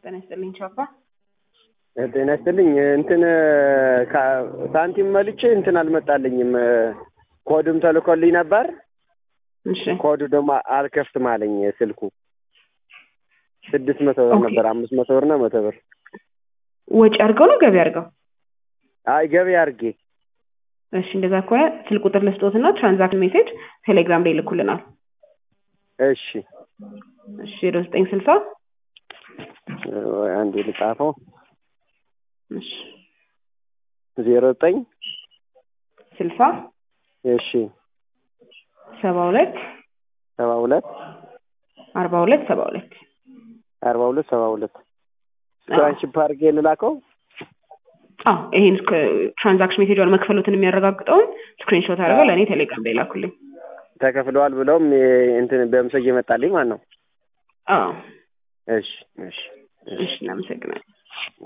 ጤና ይስጥልኝ ቻፓ። ጤና ይስጥልኝ። እንትን ሳንቲም መልቼ እንትን አልመጣልኝም። ኮድም ተልኮልኝ ነበር። እሺ ኮዱ ደግሞ አልከፍትም አለኝ ስልኩ። ስድስት መቶ ብር ኦኬ። ነበር፣ አምስት መቶ ብር ነው መቶ ብር። ወጪ አድርገው ነው ገቢ አድርገው? አይ ገቢ አድርጌ እሺ እንደዛ ከሆነ ስልክ ቁጥር ልስጦትና ትራንዛክሽን ሜሴጅ ቴሌግራም ላይ ይልኩልናል። እሺ እሺ ዜሮ ዘጠኝ ስልሳ አንዴ ልጻፈው። እሺ ዜሮ ዘጠኝ ስልሳ እሺ ሰባ ሁለት ሰባ ሁለት አርባ ሁለት ሰባ ሁለት አርባ ሁለት ሰባ ሁለት ስክራንሺፕ አድርጌ ልላከው። አዎ ይሄን ትራንዛክሽን ሜሴጅ መክፈሉትን የሚያረጋግጠውን ስክሪንሾት አድርገው ለእኔ ቴሌግራም ላይ ላኩልኝ። ተከፍለዋል ብለውም የ- እንትን በምስል እየመጣልኝ ማለት ነው። አዎ እሺ እሺ እሺ እናመሰግናለን።